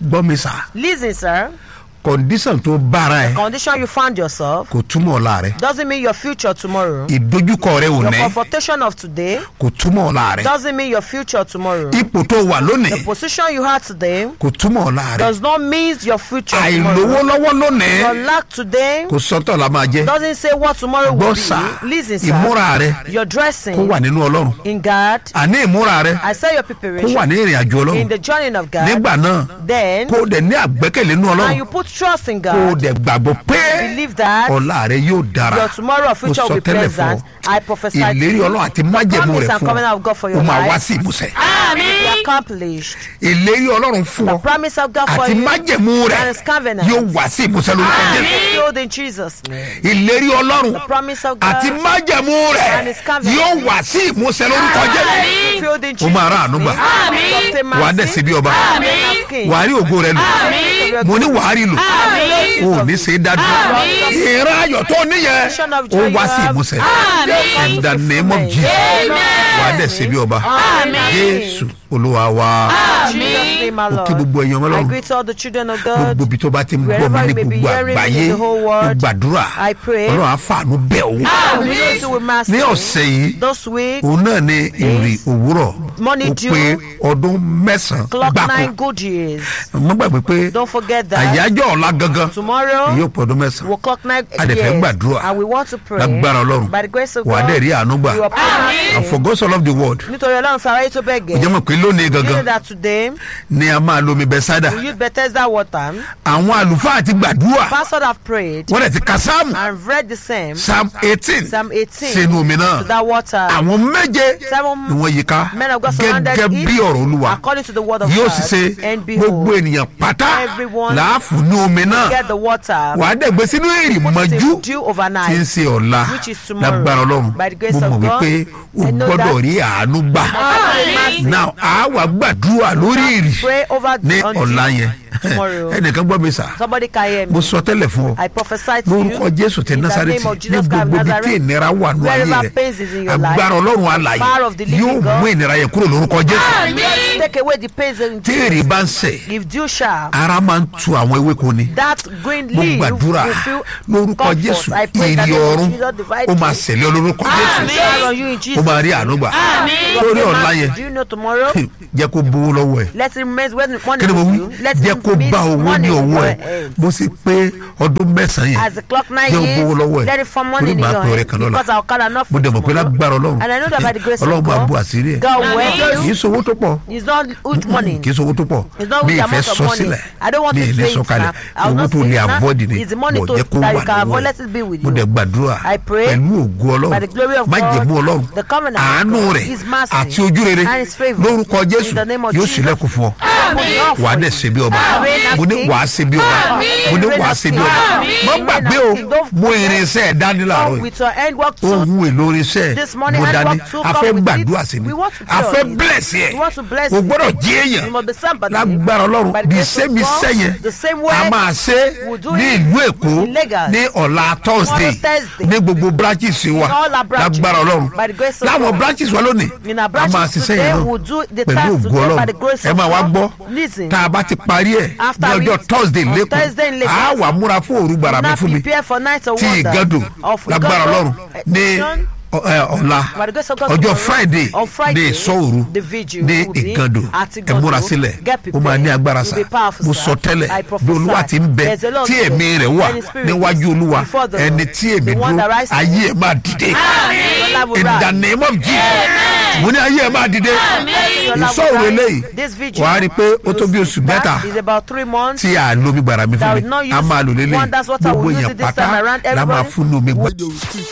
gbọ́ mi sà Listen, sir. condition tó bára ẹ Condition you found yourself kò túmọ̀ ọ̀la rẹ doesn't mean your future tomorrow. ìdojúkọ rẹ ò Your ní confrontation of today kò túmọ̀ ọ̀la rẹ doesn't mean your future tomorrow. ipò tó wà The lónìí position you had today kò túmọ̀ ọ̀la rẹ does not mean your future àìlówó tomorrow. lọ́wọ́ lónìí Your lack today kò sọ́tọ̀ la máa jẹ́ doesn't say what tomorrow will gbọ́ sà be. Listen, sir. ìmúra rẹ Your kó dressing wà nínú ọlọ́run in God. àní ìmúra rẹ I say your kó wà preparation ní ìrìn àjò in ọlọ́run the journey of God. nígbà náà Then, kó o dẹ̀ ní àgbẹ́kẹ̀lé nínú and ọlọ́run you put trust in kó o God. dẹ̀ gbàgbọ́ pé Believe that ọ̀la rẹ yóò dára your tomorrow or future Mo will sọ be tẹ́lẹ̀ fún present. ọ. I prophesy to ìlérí you. ọlọ́run àti májẹ̀mú promise rẹ̀ and fún covenant of God for ọ your ó máa life. wá sí ìmúṣẹ Be accomplished. ìlérí ọlọ́run fún The ọ promise of God for àti you májẹ̀mú rẹ̀ and his covenant yóò wá sí ìmúṣẹ lórúkọ jésù fulfilled in Jesus' name. ìlérí ọlọ́run The promise of God àti májẹ̀mú rẹ̀ and his covenant. yóò wá sí ìmúṣẹ lórúkọ jésù fulfilled in ó Jesus' máa rà àánú gbà name. wà á dẹ̀ sí bí ọba wà á rí ògo rẹ lò mo ní wà á rí lò o ò ní ṣe é dájú ìran ayọ̀ tó níyẹn ó wá sí ìmúṣẹ in the name of Jesus wà á dẹ̀ sí bí ọba jésù olúwa wa Jesus' name, my ó kí Lord. gbogbo ẹ̀yàn I ọlọ́run greet all the children of gbogbo God. ibi tó bá ti ń gbọ́ Wherever mi ní you may be gbogbo hearing me àgbáyé in the whole mo world, gbàdúrà I pray. ọlọ́run á fàánú bẹ̀ ọ́ We need to with mercy. ní ọ̀sẹ̀ yìí This week, òun náà ní ìrì òwúrọ̀ Morning ó dew. pé ọdún mẹ́sàn-án clock gbáko nine good years. mo gbàgbé pé Don't forget that. àyájọ́ ọ̀la gangan Tomorrow, yóò pọ̀ ọdún mẹ́sàn-án we'll clock nine A dẹ̀ fẹ́ years. gbàdúrà. And we want to pray. lágbára ọlọ́run By the grace of wà á God, dẹ̀ rí àánú gbà you are praying. and for God so loved the world Nítorí Ọlọ́run fẹ́ aráyé tó bẹ́ẹ̀ ó jẹ́ gẹ́. mọ̀ pé lónìí You know gangan that today, ni a máa lo omi bẹ́sádà we use Bethesda water. àwọn àlùfáà ti gbàdúrà Pastors have prayed wọ́n dẹ̀ ti ka sáàmù and read the same. psalm eighteen Psalm 18 sínú omi to náà that water. àwọn méje Seven ni wọ́n yí ká men of God surrounded gẹ́gẹ́ it bí ọ̀rọ̀ olúwa according to the word of yóò God. sì ṣe And gbogbo behold, ènìyàn pátá everyone láàfù ní omi náà get the water. wà á dẹ̀ gbé sínú èrì mọ́jú Dew tí ń overnight. ṣe ọ̀la Which is tomorrow. lágbára ọlọ́run By the grace mo of mọ̀ God, wípé o I know gbọ́dọ̀ that. rí àánú gbà Mercy. now a wà gbàdúrà lórí ìrì Pray over ní on ọ̀la dew yẹn tomorrow. ẹnìkan gbọ́ mi sà Somebody can hear mo me. sọ tẹ́lẹ̀ fún ọ I prophesy to you. lórúkọ jésù tẹ in the násàrẹ́tì name of ní Jesus Christ of gbogbo ibi tí Nazareth. ìnira wà nù ayé Wherever rẹ pains is in your life, agbára ọlọ́run alàyè power of the living yóò God. mú ìnira yẹn kúrò lórúkọ jésù Take away the pains in tí èrè bá ń sẹ̀ If dew shall, ara máa ń tu àwọn ewéko ni that green mo leaf gbàdúrà will feel lórúkọ comfort. jésù I pray that èrè the Lord ọ̀run Jesus divide ó máa you. ṣẹlẹ̀ ọ lórúkọ jésù Shine on you in ó Jesus. máa rí àánú gbà name. lórí ọ̀la yẹn Do you know tomorrow? jẹ́ kó bówó lọ́wọ́ ẹ̀ Let it remain when money kí ni mo with wí you. Let jẹ́ it kó meet bá owó money ní with ọwọ́ your ẹ̀ hands. bó ṣe pé ọdún mẹ́sàn-án As yẹn the clock nine jẹ́ kó bówó lọ́wọ́ years, ẹ̀ let it form money torí in màá your pè ọ̀rẹ́ hand. kan lọ́la Because I'll call enough mo for dẹ̀ mọ̀ pé tomorrow. lágbára ọlọ́run And I know that by the grace of ọlọ́run máa God, bu àṣírí ẹ̀ God will help kì í you. sowó tó pọ̀ It's not huge money. kì í sowó tó pọ̀ It's not mi huge ì fẹ́ amount of sọ money. sílẹ̀ I don't want mi to ì say ní it sọ kalẹ̀ now. I will owó not tó say lè it now. avoid ni It's the money bọ̀ to- jẹ́ kó that wà you can lọ́wọ́ avoid. ẹ̀ Let it be with mo you. dẹ̀ gbàdúrà I pray pẹ̀lú ògo by the glory ọlọ́run of májẹ̀mú God, ọlọ́run the covenant of àánú God, rẹ̀ His mercy, àti ojú rere and His favour. lórúkọ jésù In the name of yóò Jesus. sílẹ̀kùn fún ọ wàá dẹ̀ ṣe bí ọba Amen. mo ní wàá ṣe bí ọba mo ní wàá ṣe bí ọba mo gbàgbé o mo irinṣẹ́ ẹ̀ dání láàárọ̀ Come yìí with your hand work too. ohun èlò irinṣẹ́ This morning mo hand dání work too, a come fẹ́ with gbàdúrà it. sí ni We want to a pray fẹ́ on it. bless yẹ We want to bless o you. gbọ́dọ̀ jí èèyàn You must be somebody. lágbára ọlọ́run By the bí grace of sẹ́mi God, sẹ́yìn the same way a máa ṣe we'll do ní it ìlú èkó in Lagos. ní ọ̀la thursday Thursday. ní gbogbo branches wa In all our branches. lágbára ọlọ́run By the grace of láwọn God. branches wa lónìí In our a branches máa ṣiṣẹ́ today, yẹn we'll do the náà task pẹ̀lú ògo today by the ọlọ́run grace ẹ of máa wá God. gbọ́ Listen. tá a bá ti parí ẹ̀ After ní ọjọ́ we- thursday on lẹ́kọ̀ọ́ Thursday in Lagos. a wà múra fún òru gbàrà mi Now fún mi prepare for night of tí wonder ìgàdùn of lágbára Igando ọlọ́run ní edition. ọ- ẹ, ọ̀la By the grace of God ọjọ́ tomorrow, friday on Friday, ní ìsọ̀òru the vigil ní will be ìgàndò at ẹ Igando. múra sílẹ̀ Get ó máa ní prepared. agbára It sá will be powerful, mo sir. sọ tẹ́lẹ̀ I bí prophesy. olúwa ti ń bẹ There's a lot tí there. èmi rẹ̀ wà And his spirit níwájú is olúwa before the Lord. ẹni tí èmi The one dúró that rises. ayé ẹ̀ máa dìde Your life will in the rise. name of jesus mo ní ayé ẹ̀ máa dìde Your life will ìsọ̀òru rise. eléyìí This vigil, wàá rí i pé ó tó bí oṣù mẹ́ta that is about three months. tí a lo omi gbàrà mi That fún will mi not use a máa lò lélẹ̀ one, that's what I gbogbo will use èèyàn it this pátá time around. la máa Everybody fún ní omi gbàrà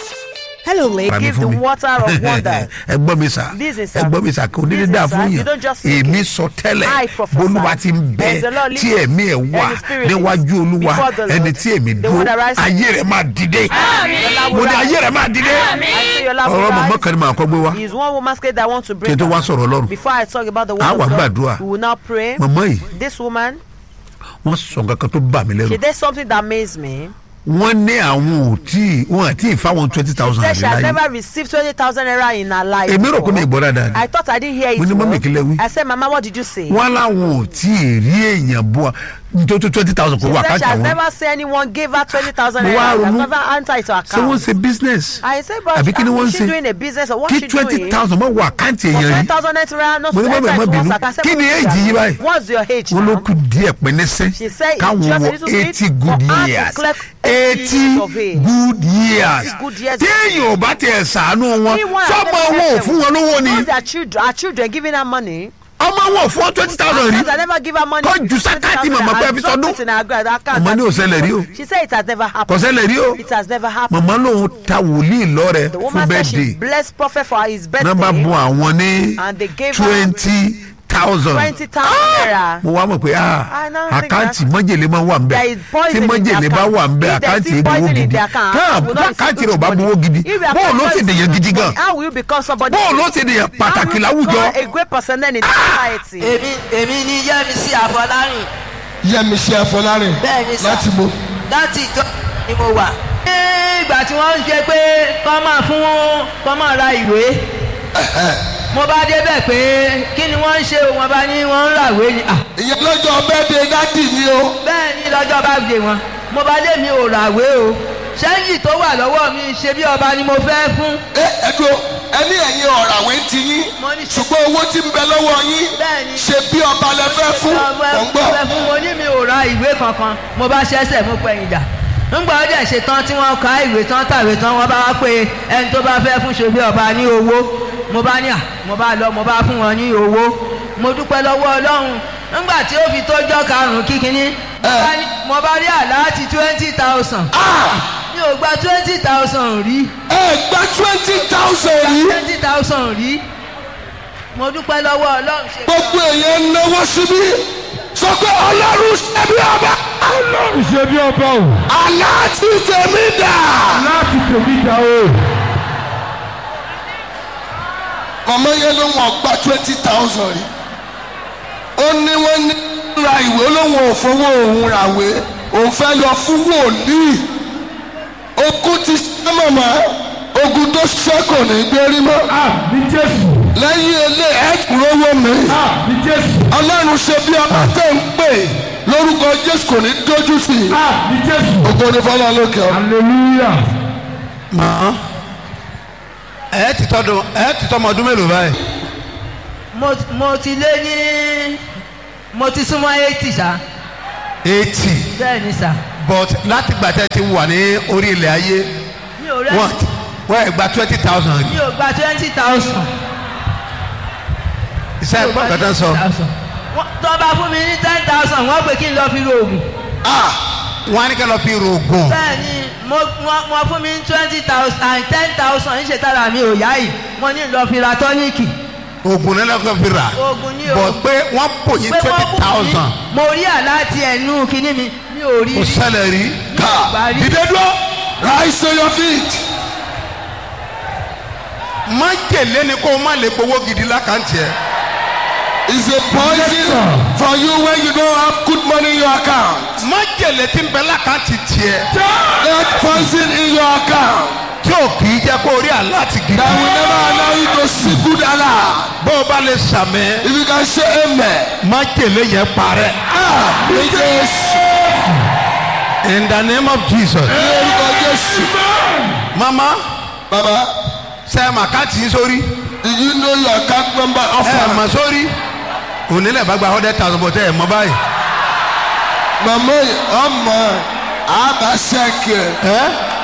Hello, ladies. mi Give fún the mi water of wonder. ẹ gbọ́ mi sà Listen, sir. ẹ gbọ́ mi sà kò ní ní Listen, dáa sir. fún You yàn don't just speak èmi it. sọ I tẹ́lẹ̀ prophesy. bolúwa ti ń bẹ There's a lot tí living ẹ̀mí ẹ̀ wà and the spirit is níwájú olúwa before the Lord. ẹni tí èmi The dúró one that rises. ayé rẹ̀ máa dìde Your mo ní life will ayé rẹ̀ máa dìde I say your life will ọ̀rọ̀ mọ̀mọ́ rise. kan ni màá kọ́ gbé wá Is one woman scared that I want to kí bring n tó wá down. sọ̀rọ̀ ọlọ́run Before I talk about the A word wá of gbàdúrà. God, we will now pray. mọ̀mọ́ yìí This woman, wọ́n sọ nǹkan kan tó bà mí she lẹ́rù did something that amazed me. wọ́n ní àwọn ò tí wọ́n àti ìfáwọn twenty thousand Said she àrí has láyé never received twenty thousand naira in her life. èmi rò pé mi before. ìgbọ́ dáadáa I ni thought I didn't hear it. Mo ní, well. "Mummy, kí lẹ wí?" I said, Mama, what did you say? wọ́n láwọn ò tí ì rí èèyàn bọ́ nítorí twenty thousand kò She wà said she káàkiri has àwọn never seen anyone give her twenty thousand Mo wá naira. She has ronú. never answered it to her ṣé wọ́n account. ṣe business I said, but àbí kí ni how wọ́n is ń she ṣe doing a business or what kí she twenty doing? thousand mọ̀ wọ àkáǹtì For èèyàn twenty rí thousand naira not Mo ní, "Mummy, ẹ má enter into bínú. one's account." I said, Kí ni "What is age yìí that? báyìí?" What's your age wọ́n ló now? kù díẹ̀ pẹ́ẹ́nẹ́sẹ́ She said it káwọn just a wọ little bit eighty for good her to years collect eighty 80 years of age. good years good years. téèyàn ò bá tiẹ̀ sàánú wọn He won sọ́mọ another wọn ò election. fún wọn lówó ni All their children, our children giving her money. ọmọ wọn ò fún wọn twenty thousand rí Because I never give her money. Tó ju sákàtì màmá pé ẹ fi sọdún. Màmá ní ò ṣẹlẹ̀ rí o. She said it has never kò happened. ṣẹlẹ̀ rí o It has never happened. màmá lòun ta wòlíì lọ́rẹ̀ The fún woman said she bẹ́ẹ̀dẹ̀ blessed prophet for his náà bá birthday. bùn àwọn ní And they gave her twenty thousand twenty thousand naira. mo wá mọ̀ pé ah I now think àkáǹtì that- mọ́jèlé máa wà ń bẹ̀ There is poison tí in the mọ́jèlé bá account. wà ń bẹ̀ If there àkáǹtì is èdè poison owó in gidi the account, káà I will not receive àkáǹtì good rẹ̀ ò bá money. gbowó gidi If your bóò ló account sì is dèyàn good gidi gan money, How will you become somebody? bóò ló sì dèyàn pàtàkì How will you láwùjọ become a great person then in the society? èmi èmi ni yẹmísí àfọlárìn yẹmísí afọlárin bẹ́ẹ̀ ni sà láti mo láti ìjọ ni mo wà. ní ìgbà tí wọ́n ń ṣe pé kọ́ máa fún kọ́ máa ra ìwé mo bá débẹ̀ pé kí ni wọ́n ń ṣe o wọ́n bá ní wọ́n ń ràwé ni. Ah, ìyẹn lọ́jọ́ bẹ́ẹ̀dẹ̀ dádì mi o bẹ́ẹ̀ ni lọ́jọ́ bá dé wọn mo bá lé mi ò ràwé o ṣẹ́yìn tó wà lọ́wọ́ mi ṣe bí ọba ni mo fẹ́ fún. ẹ ẹdùn ẹni ẹ̀yin ọ̀ràwé ń ti yín Mo ní ṣe- ṣùgbọ́n owó tí ń bẹ lọ́wọ́ yín Bẹ́ẹ̀ni. ṣe bí ọba lẹ fẹ́ fún mọ̀ ń gbọ́ ọgbẹ́ fún mo ní mi ò ra ìwé kankan mo bá ṣẹ́sẹ̀ mú pẹ̀yìn dà ńgbà ó dẹ̀ ṣe tán tí wọ́n ka ìwé tán tàwé tán wọ́n bá wá pé ẹni tó bá fẹ́ fún ṣe bí ọba ní owó mo bá ní à mo bá lọ mo bá fún wọn ní owó mo dúpẹ́ lọ́wọ́ ọlọ́run ńgbà tí ó fi tójọ́ karùn-ún kíkiní mo bá ní- mo bá rí àláàtì twenty thousand mi ò gba twenty thousand rí ẹ gba twenty thousand rí twenty thousand rí mo dúpẹ́ lọ́wọ́ ọlọ́run ṣe gbogbo èèyàn ń náwó síbí sọ pé ọlọ́run ṣe bí ọba ọlọ́run ṣe bí ọba o aláàtì tèmi dà. láti tèmi dá o. màmá yẹn ló wọ́n gba twenty thousand rí ó ní wọ́n ní ra ìwé olóhùn òfowó òun ràwé òun fẹ́ lọ fún wòlíì ogun ti ṣe màmá ogun tó ṣe kò ní gbérí mọ́ àmì jésù lẹ́yìn ilé ẹ̀kúrówó mi àmì jésù ọlọ́run ṣe bí ọba tẹ̀ ń pè lórúkọ jésù kò ní dójú sí i àmì jésù ògo ni fọlá lókè ọ. hallelujah. màá ẹ ti tọdún ẹ ti tọmọ ọdún mélòó báyìí mo mo ti lé ní mo ti súnmọ́ eighty ṣá eighty bẹ́ẹ̀ ni sà but láti gbà tẹ́ ti wà ní orí ilẹ̀ ayé mi ò rẹ́ wọ́n wọ́n ẹ̀ gba twenty thousand rí mi ò gba twenty thousand. iṣẹ́ ẹ̀gbọ́n kan tán sọ tó bá fún mi ní ten thousand wọ́n pè kí n lọ fi ro oògùn. wọ́n á ní ká lọ fi rògùn bẹ́ẹ̀ ni mo wọ́n wọ́n fún mi ní twenty thousand and ten thousand ń ṣe tára mi ò yá yìí mo ní lọ fi ra tọ́níìkì. oògùn náà lọ́kàn fi rà oògùn ní o. but pé wọ́n pò yín pé wọ́n twenty bù mí, thousand mo rí àláti ẹnu kínní mi mi ò rí kò rí. ṣẹlẹ̀ rí ká rí. dídé dúró rise to your feet. má jèlé ni kó o má lè gbowó gidi lákàntì ẹ is a poison for you when you don't have good money in your account. má jèlé tí ń bẹ lákàntì tiẹ̀ That poison in your account tí ò kì í jẹ́ kó o rí àláti gidi that will never allow you to see good Allah. bó o bá lè sàmẹ́ If you can say amen. má jèlé yẹn parẹ́ Ah, ní Jésù. in the name of Jesus Ní orúkọ Jésù. mama Baba, ṣe é màkàtì yín sórí do you know your account number ẹ offer? mà sórí onílẹ̀ bá gba hundred thousand bọ̀ tẹ́ ẹ̀ mọ́ báyìí Màmá yìí, ọmọ àbá ṣẹ́kì ẹ̀. ẹ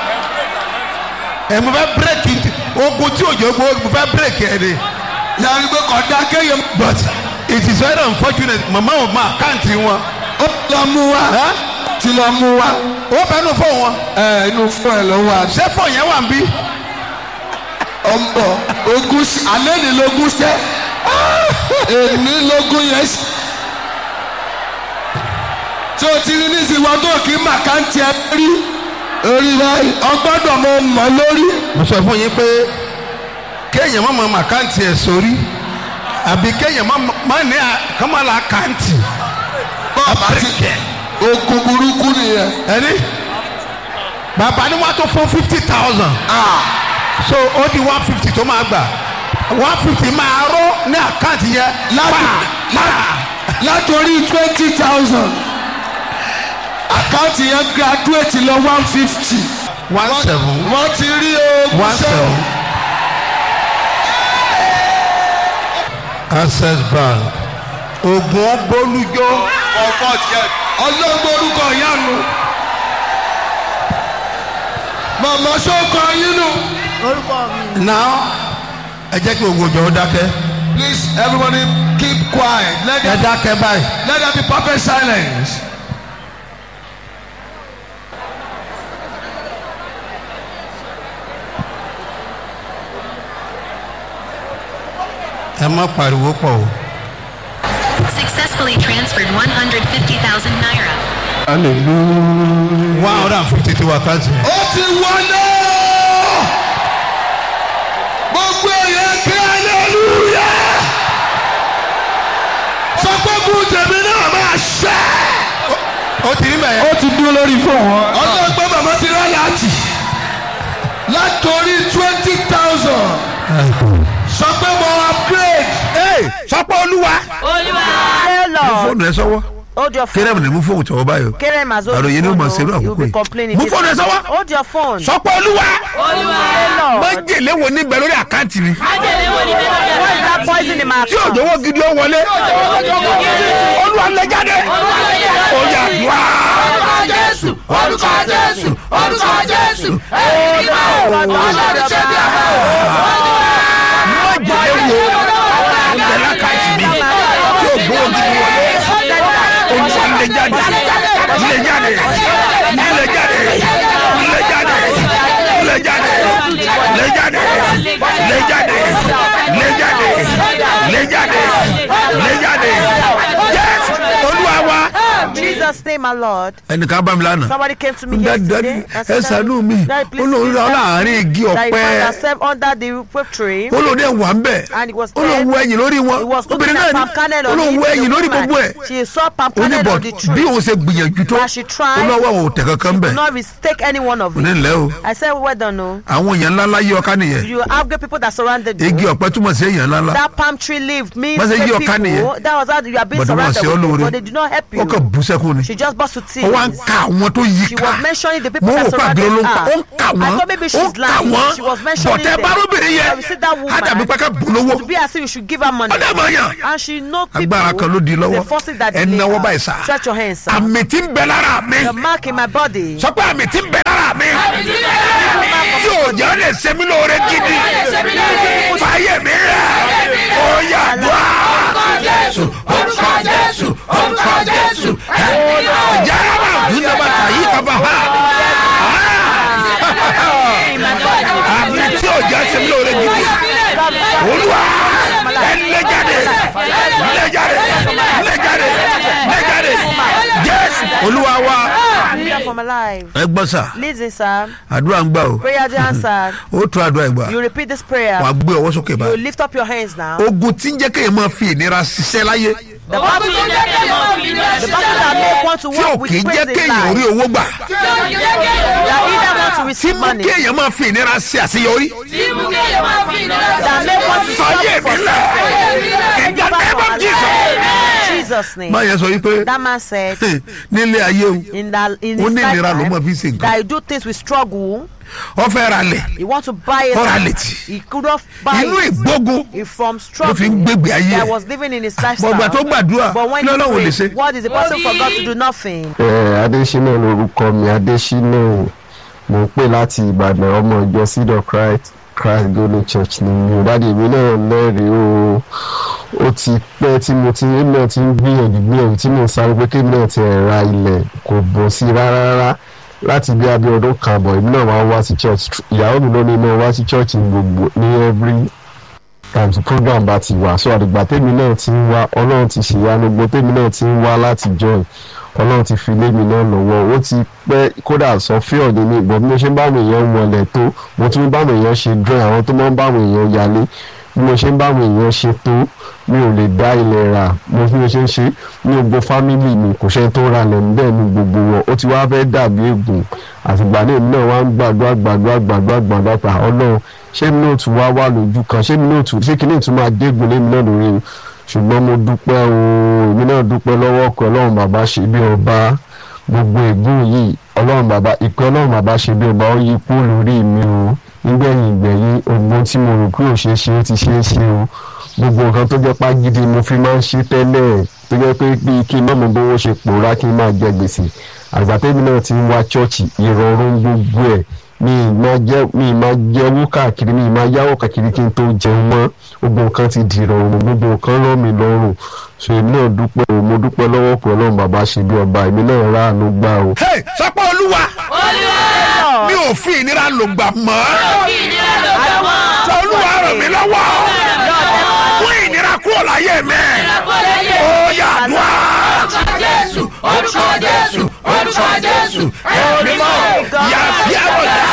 ẹ mo fẹ́ bírèkì ogun tí òjò gbó mo fẹ́ bírèkì ẹ ni Yàrá pé kọ̀dá kéèyàn but it is very unfortunate mama ò mọ àkáǹtì wọn ó lọ mú wa. ẹ Ti lọ mú wa. ó bẹnu fún wọn Ẹ inú fún ẹ ló wà. ṣé fún yẹn wà ń bí Ó ń bọ̀. Ogún ṣ- alẹ́ ni lógún ṣẹ́. Èmi lógún yẹn ṣ- tí o ti rí nísìnyí wọn tó kì í mà ká ń tiẹ̀ rí orí báyìí ọgbọ́dọ̀ mo mọ̀ lórí. mo sọ fún yín pé kéèyàn má mọ àkáǹtì ẹ sórí àbí kéèyàn má má ní àkàmọ́lá àkáǹtì bọ́ọ̀bù àti ogun burúkú nìyẹn. ẹni bàbá ni wọ́n á tó fún fifty thousand so ó di one fifty tó máa gbà one fifty máa ró ní àkáǹtì yẹn láti pa lá- látòrí twenty thousand àkáǹtì yẹn graduate lọ one fifty one seven wọ́n ti rí oògùn one seven access bank ogun bolújó ọlọ́gbọ́n orúkọ ìyanu màmá sọ́kọ yín nù. now ẹ jẹ́ kí ogun òjò ó dákẹ́ please everybody keep quiet let ẹ there, dákẹ́ báyìí let there be perfect silence. ẹ má pariwo pọ̀ o. Successfully transferred 150,000 naira. one hundred and fifty tí wà káàtì. ó ti wọlé gbogbo èèyàn kí aleluya sọ pé kú tèmi náà máa ṣe. ó ti rí bẹ́ẹ̀ ó ti dúró lórí fóònù wọn. ọlọ́gbọ́n màmá ti rán láti látòrí twenty thousand sọ pé mo upgrade. yẹn. sọpọ̀ olúwa. Say, Lord, fóònù ẹ sọ́wọ́ hold your kéré phone. mi ni mú fóònù tọwọ́ báyìí o. Kerem has hold àròyé ni ó your mọ̀ phone. ṣerú oh. You'll àkókò be yìí. complaining. mú fóònù ẹ sọ́wọ́. Hold your phone. sọpọ̀ olúwa. Say, Lord, májèlé wo níbẹ̀ lórí àkáǹtì mi. what is that poison in my tí account? òjòwò gidi ó wọlé. olúwa lè jáde. ó yà wá. jésù orúkọ jésù orúkọ jésù èyí máa ọlọ́run ṣe bí ọmọ májèlé wo níbẹ̀ lákàtì mi. tí òjòwò gidi wọlé. olúwa lè jáde. lè jáde. lè jáde. lè jáde. lè jáde. lè jáde. lè jáde. lè jáde. lè jáde. lè jáde. yes olúwa wa. Jesus name, my Lord. ẹnìkan bá mi lánàá. Somebody came to me Daddy, yesterday daddy, and ẹ ṣàánú mi. Daddy, please Olórí please ra help láàárín me." igi That he ọ̀pẹ. found herself under the whip tree. olóòdì ẹ̀ wà ń bẹ̀. And it was olóòwò dead. ẹ̀yìn lórí He wọn. was looking obìnrin at náà palm kernel on olóòwò it. ẹ̀yìn lórí The gbogbo ẹ̀. woman, She saw palm kernel oníbọ̀ on the bí tree. òun ṣe gbìyànjú tó But she tried. olówó àwọn ò tẹ̀ kankan bẹ̀. Did not mistake any one of ní it. ilẹ̀ o I said, well done, no. àwọn èèyàn ńláńlá yí ọká nìyẹn. You have good people that surrounded you. igi ọ̀pẹ túmọ̀ sí èèyàn ńláńlá. That palm tree leaf means Wọ́n ṣe great yí ọ̀ká people. nìyẹn. That was how you are being But wọ́n surrounded ṣe ọ́ with lóore. people. They did not help wọ́n kàn you. bú sẹ́kù ni. She just burst to tears. ó wá ń ka àwọn tó yí She ká. was mentioning the people mo that wò pàdé surrounded olóńgbò her. ó ń kà I wọ́n thought maybe ó ń she's kà lying. wọ́n She was mentioning bọ̀tẹ́ them. bárúbìnrin yẹn I will see that woman. á dàbí pé ká bù lówó. To be as if you should give her money. ọ̀dà mọ̀ yàn. And she know people. agbára kan ló di lọ́wọ́ The forces that ẹ delay náwó her. báyìí sá Stretch your hands, sir. àmì tí ń bẹ lára mi The mark in my body. sọ pé àmì tí ń bẹ lára mi tí òjò lè ṣe mí lóore gidi fàyè mi rẹ̀ ó yà dùn jésù orúkọ jésù orúkọ jésù yàrá máa dùn dábàá tàyí kaba ha àmì tí òjò ṣe mí lóore gidi olúwa ẹ lé jáde lé jáde lé jáde lé jáde jésù olúwa wa. Freedom from alive. ẹ gbọ́ sà Listen, sir. àdúrà ń gbà o Prayer to answer. ó tún àdúrà ìgbà You repeat this prayer. wàá gbé ọwọ́ sókè You báyìí. lift up your hands now. ogun tí ń jẹ́ kéèyàn máa fi ìnira ṣiṣẹ́ láyé The battle, the battle that make one to tí ò walk with kì í praise jẹ́ in kéèyàn rí life. owó gbà That either want to tí receive mú money. kéèyàn máa fi ìnira ṣe àṣeyọrí. That make one to fàyè stop mi for lẹ̀ in the name of Jesus. In Jesus' name. báyẹn sọ wípé That man said nílé ayé o in that in ó his ní ìnira ló máa lifetime fi ṣe nǹkan that he do things with struggle. ó fẹ́ ra lẹ̀ He want to buy it. Ọ̀rá létí. He could not buy inú it. ìgbógun He from ló struggle fi ń gbégbé ayé that ẹ̀ was living in his lifestyle. bọ̀gbà tó gbàdúrà But when kí he lọ́lọ́run ò lè prayed, ṣe. what is the person for God to do nothing? ẹ adésínà lorúkọ mi adésínà mo ń pè láti ìbàdàn ọmọ ìjọ seed of christ christ golden church ni mi ò dáàdi èmi náà lẹ́rìí o ó ti pẹ́ tí mo ti èmi náà ti ń gbìyànjú gbìyànjú tí mo ń sáré pé kémi náà ti ẹ̀ ra ilẹ̀ kò bọ̀ sí rárá rárá láti bí abẹ́ ọdún kan àbọ̀ èmi náà máa ń wá sí church ìyàwó mi ló ní mo wá sí church ní gbogbo ní every time tí program bá ti wà so àdìgbà tèmi náà ti ń wá ọlọ́run ti ṣèyanu gbogbo tèmi náà ti ń wá láti join ọlọ́run ti fi lé mi náà lọ́wọ́ ó ti pẹ́ kódà sọ fíọ̀ ní mi ìbọn bí mo ṣe ń báwọn èèyàn wọlé tó mo tún ń báwọn èèyàn ṣe drawing àwọn tó máa ń báwọn èèyàn yálé bí mo ṣe ń bá àwọn èèyàn ṣe tó mi ò lè dá ilẹ̀ rà mo fi mo ṣe ń ṣe ní gbogbo fámìlì mi kò ṣe tó ra lẹ̀ níbẹ̀ ní gbogbo wọn ó ti wá fẹ́ dàbí ègùn àtìgbà náà èmi náà wá ń gbàdúrà gbàdúrà gbàdúrà gbàdúrà pa ọlọ́run ṣé mi náà tún wá wà lójú kan ṣé mi náà tún ṣé kí ni ìtún máa dégun lémi náà lórí o ṣùgbọ́n mo dúpẹ́ o èmi náà dúpẹ́ lọ́wọ́ ọkọ̀ ọlọ́run bàbá ṣe bí ọba gbogbo ègún yìí ọlọ́run bàbá ìpè ọlọ́run bàbá ṣe bí ọba ó yí kú lórí mi o nígbẹ̀yìn ìgbẹ̀yìn ogun tí mo rò pé ò ṣeé ṣe ó ti ṣeé ṣe o gbogbo nǹkan tó jẹ́ pàgídí mo fi máa ń ṣe tẹ́lẹ̀ tó jẹ́ pé bí kí n má mọ bówó ṣe pòórá kí n máa jẹ gbèsè àgbàtẹ́bí náà ti ń wá ṣọ́ọ̀ṣì ìrọ̀rùn gbogbo ẹ̀ mi ì máa jẹ́ mi ì máa jẹ́ owó káàkiri mi ì máa yáwó káàkiri kí n tó jẹun mọ́ gbogbo nǹkan ti di ìrọ̀rùn gbogbo nǹkan rọ̀ mí lọ́rùn so èmi náà dúpẹ́ o mo dúpẹ́ lọ́wọ́ pé ọlọ́run bàbá ṣe bí ọba èmi náà ráàánú gbà o. Hey, sọpọ olúwa mi ò fi ìnira lò gbà mọ́ sọ olúwa ràn mí lọ́wọ́ mú ìnira kúrò láyé mi ó yà dùn Jésù, orúkọ Jésù, orúkọ Jésù, ẹ̀mí mọ́ yà bí àbọ̀dá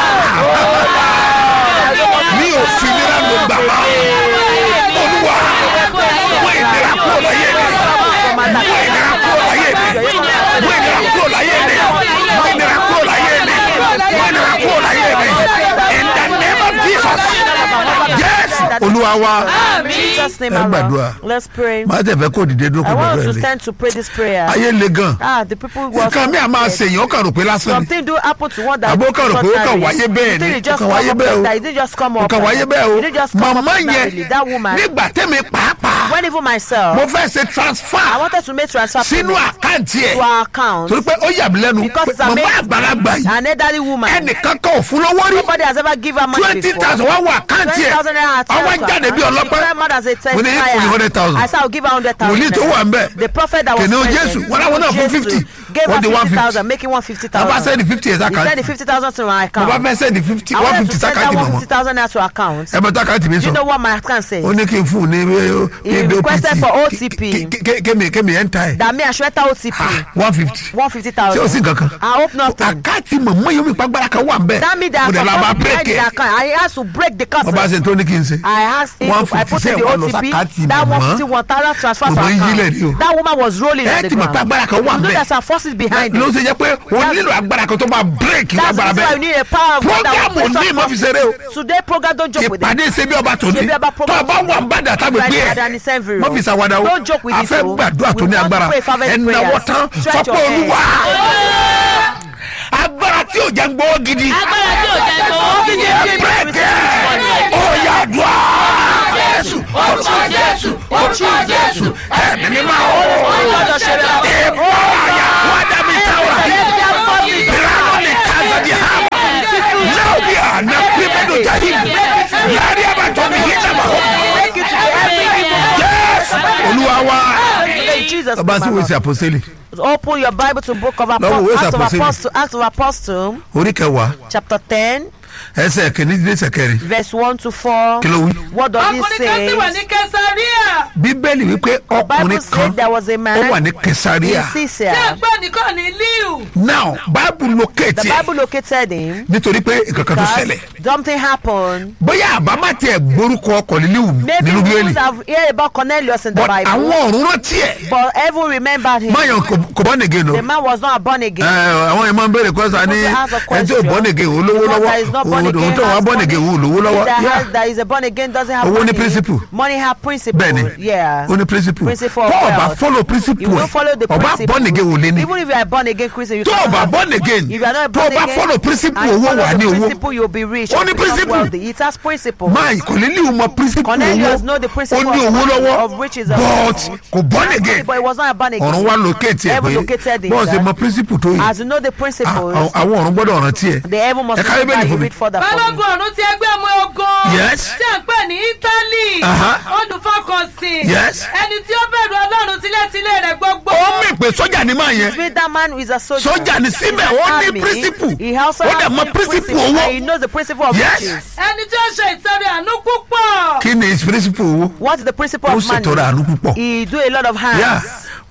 mi ò fi ìnira lò gbà mọ́ olúwa mú ìnira kúrò láyé mi mú ìnira kúrò láyé mi mú ìnira kúrò láyé mi mú ìnira kúrò láyé mi mú ìnira kúrò láyé mi in the name of Jesus yes olúwa wa Jesus name ẹ gbàdúrà alone. Let's pray. máa tẹ̀ fẹ́ kó dìde dúró I kó want us gbàdúrà to lé stand to pray this prayer. ayé le gan Ah, the people who are nǹkan mi à máa ṣèyàn ó kàn rò pé lásán ni something do happen to one that àbó kàn rò pé ó kàn wáyé bẹ́ẹ̀ ni It ó just kàn come wáyé up bẹ́ẹ̀ like o that. It didn't just come ó up. kàn wáyé bẹ́ẹ̀ It didn't just o come up màmá ordinarily. yẹn That woman. nígbà tẹ́mi pàápàá When even myself, mo fẹ́ ṣe I transfer wanted to make transfer sínú payment àkáǹtì ẹ̀ to our account torí pé ó yà mí lẹ́nu because pé it's màmá amazing. àgbàlagbà yìí An elderly woman. ẹnìkan kan ò fún lọ́wọ́ rí Nobody has ever given her money twenty before. thousand wá wọ àkáǹtì ẹ̀ 20,000 naira ọwọ́ transfer. jáde bí And ọlọ́pẹ́ she came out as a mo ní testifier. fún ní hundred thousand I said I'll give her hundred thousand. wòlíì tó wà ń bẹ̀ The prophet that was kìnìún present. Jésù wọn láwọn náà fún Jesus 50. Gave Wọ́n her di 150. fifty thousand making one fifty wọ́n bá thousand. sẹ́ni fifty ẹ̀ He sent the sákàtì fifty thousand to my account. wọ́n bá fẹ́ sẹ́ni fifty I one wanted fifty to send that sákàtì one mọ̀mọ́ fifty thousand naira to account. ẹ bẹ sákàtì mi Do you sọ know what my account says? ó ní kí n fún un ní He requested for OTP. kémi kémi ẹ̀ ń ta ẹ̀ That me I should enter OTP. one fifty One fifty ṣé o sì thousand. kankan I hope nothing. àkáǹtì mọ̀mọ́ yóò mi pàgbára kan wà ń bẹ̀ That means that mo dẹ̀ la bá supposed to break bírèkì the account. I asked to break the wọ́n bá curse. ṣe tó ní kí n ṣe I asked him One to, I fifty put in the seven lọ OTP. sàkáàtì That mọ̀mọ́. one fifty one thousand transfer to Mọ̀mọ́ yín yílẹ̀ ni o. account. That woman was rolling ẹ on the ti mọ̀ pé ground. agbára kan wà You ń know bẹ̀ there's some forces behind ló it. ṣe jẹ́ pé o nílò agbára kan tó máa bírèkì That's the agbára reason why you bẹ́ẹ̀ need a power of God that programu will put ní some ìmọ̀ fi forces. ṣeré o Today program don't joke with it. ìpàdé ṣe bí ọba tòní Ṣebí ọba tó program o bá wà ń bàdà tábìlì Right, gbé Adani ẹ Senviro. mọ fi ṣàwádà o Don't joke with a this, fẹ́ o. gbàdúrà tó We ní want to agbára pray fervent ẹnáwó prayers. tán Stretch sọpọ̀ your hands. olúwa agbára tí ò jẹ́ ń gbọ́ gidi Agbára tí ò jẹ́ gbowó gidi. bírèkì ó yà dùá Jésù, orúkọ Jésù, orúkọ Jésù. ẹ̀mí mi máa ó Ọlọ́dọ̀ ṣe rẹ̀. ìbọn àyà wádà mi táwọn ìlànà ní kazadi hàmà náà bí àná pípẹ́dù jahim láàrin àbàtọ́ mi yìí nàbà ó jésù olúwa wa In Jesus' ọba sí name, wíṣẹ àpọ́sẹ́lì Open your Bible to book of Lọ́wọ́ ìwé Apostle, Acts of Apostle. Apostle, Acts of Apostle, orí kẹwàá chapter ten, ẹsẹ̀ kìíní dé ẹsẹ̀ kẹrin verse one to four. kí ló wí. What does it ọkùnrin kan sì wà say? ní kẹsàríà bíbélì wípé Bible ọkùnrin kan said there was a ó man wà ní in kẹsàríà tí Caesarea. ẹ gbọ́ nìkan ní liu now bible locate The ẹ Bible located him nítorí pé nǹkan kan tó because ṣẹlẹ̀ something happened. bóyá àbámá tiẹ̀ gbórúkọ ọkọ̀ nílíwù Maybe nínú you bíbélì would have heard about Cornelius in the but Bible, àwọn ọ̀run rántí ẹ̀ but heaven remembered him. máyọ̀ kò bọ́ nìgé nù. The man was not born again. àwọn yẹn máa ń béèrè kọ́sà ní People ask a ẹni tí ò question. bọ́ nìgé òun lówó The one lọ́wọ́ that is not born òun again tó wà has bọ́ money. nìgé òun lówó lọ́wọ́ That, Yeah. has, that is a born again doesn't have Owó ní money. principle. Money have principle. bẹ́ẹ̀ni Yeah. ó ní principle Principle of tó o bá wealth. follow You principle will ẹ̀ follow the ọba principle. bọ́ nìgé òun lé ní Even if you are born again Christian, you tó o cannot bá have- born again If you are not tó o born bá again, follow principle and you owó follow wà the ní owó principle, you'll be rich. Ó you'll ní become principle. wealthy. It has principle. máa kò ní lè mọ principle Cornelius owó know the ó principle ní of- owó lọ́wọ́ of riches of- but kò born Money, again But it was not a born again. ọ̀run wa locate ẹ̀ Heaven pé located him. bọ́ọ̀ ṣe that mọ principle tó yìí As you know the principles, Ah, àwọn ọ̀run gbọ́dọ̀ rántí ẹ̀ the heaven must Ẹ ká remember Bíbélì you fún mi. read further for me. balógun ọ̀run ti ẹgbẹ́ ọmọ ogun Yes. tí à ń pè ní italy Aha. olùfọkànsìn Yes. ẹni tí ó bẹ̀rù ọlọ́run sílẹ̀sílẹ̀ rẹ̀ gbogbo ó mì pé sọ́jà ni máa yẹn Smith, that man is a soldier. Sọ́jà ni síbẹ̀, He's ó an ní army. principle. He also Ó has dẹ̀ mọ the principle principle, owó. and He knows the principle of Yes. riches. ẹni tí ó ṣe ìtọrẹ àánú púpọ̀ kí ni principle owó What's the principle ó of money? ṣètọrẹ àánú púpọ̀ He do a lot of hands. Yeah.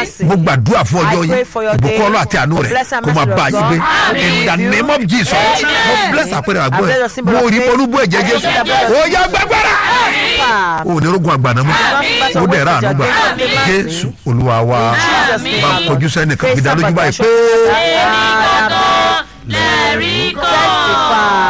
mercy. mo gbàdúrà fún ọjọ́ I yìí pray for your ìbùkún day. ọlọ́ àti àánú The rẹ̀ blessing and kó máa mercy bá of yín gbé God. in the name of jesus mo bless àpẹẹrẹ àgbọ̀ I ẹ̀ bless the symbol mo of rí faith. polúbú ẹ̀jẹ̀ I jésù bless the blood of ó yá gbàgbára Ah. o ní rogun àgbàna mọ́ ó dẹ̀ ra àánú gbà jésù olúwa wa Jesus' name, bá our kọjú Lord. sẹ́nìkan Face fi dá lójú up báyìí at pé. the shop. lẹ́rí kọ́. testify.